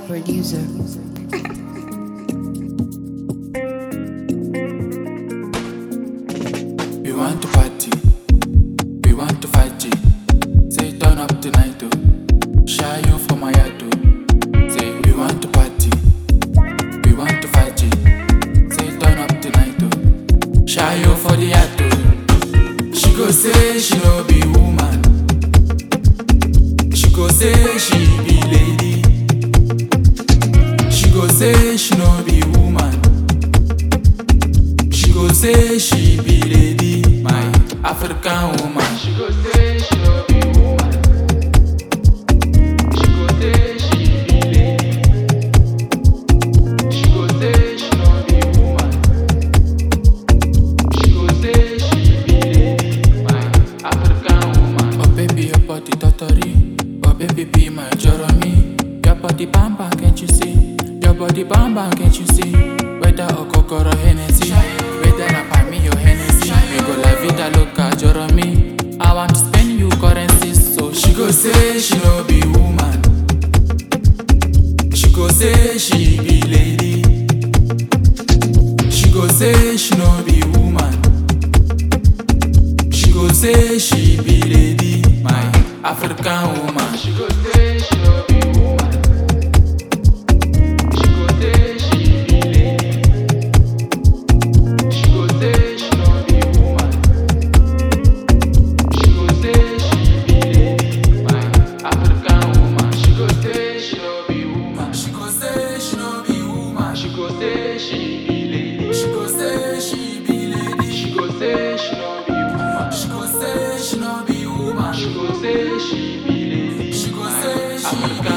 producer. We want to party, we want to fight G. Say turn up tonight, oh. Shy you for my heart, oh. Say we want to party, we want to fight G. Say turn up tonight, oh. Shy you for the heart, oh. She go say she no be woman. She go say she be lady. She go say she no be woman. She go say she be lady, my African woman. She go say she no be woman. She go say she be lady. She go say she no be woman. She go say she be lady, my African woman. Oh baby, your body totally. Oh baby, be my Jeremy. Your body bam bam, can't you see? Your body bam bam, can't you see? Whether okokoro Hennessy, whether na pa me or Hennessy. We go la vida loca, Jeremy. I want to spend you currency, so she go say she no be woman. She go say she be lady. She go say she no be woman. She go say she be lady, my African woman. She go say she no be woman. She go say she be lady. She go say she no be woman. She go say she be lady, my African woman. She go say she no be woman. She go say she no be woman. She go say she be lady. She go say she be lady. She go say she no be woman. She go say she no be woman. She go say she be lady. She go say she be